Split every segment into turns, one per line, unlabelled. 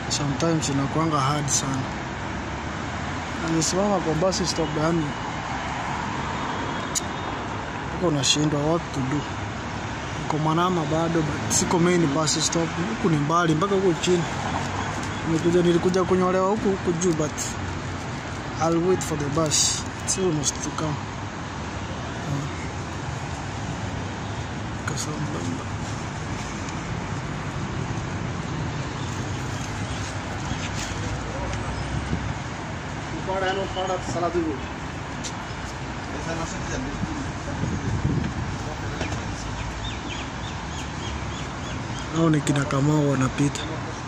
sometimes inakuanga hard sana. Nimesimama kwa bus stop, yani uko unashindwa what to do. Niko Manama bado, but siko main bus stop. Huku ni mbali mpaka huko chini. Nimekuja, nilikuja kunyolewa huku huku juu, but I'll wait for the bus. It's almost to come. Uh, Kasambamba. Hao ni kina Kamau wanapita.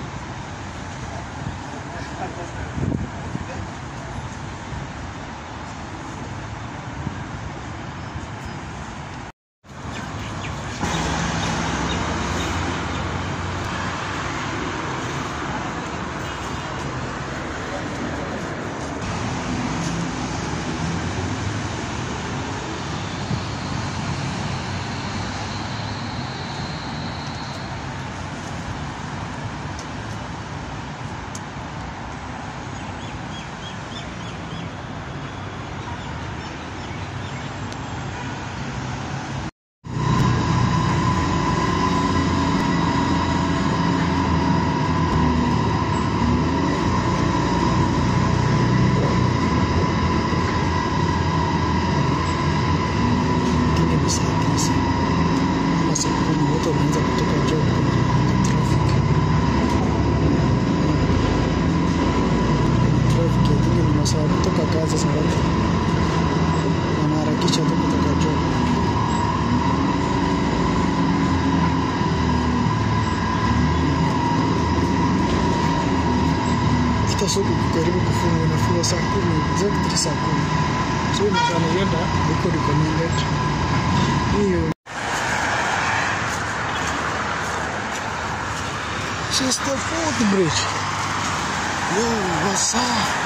Lakini ni saa tisa ama saa kumi wote wameanza kutoka job kuna traffic. Traffic I think ni masaa ya kutoka kazi saa ngapi? Wanaharakisha tu kutoka job. Hata soko karibu kufungwa, inafungwa saa kumi exactly saa kumi. So masaa nilienda iko recommended hiyo She's the fourth bridge. Yo, what's up?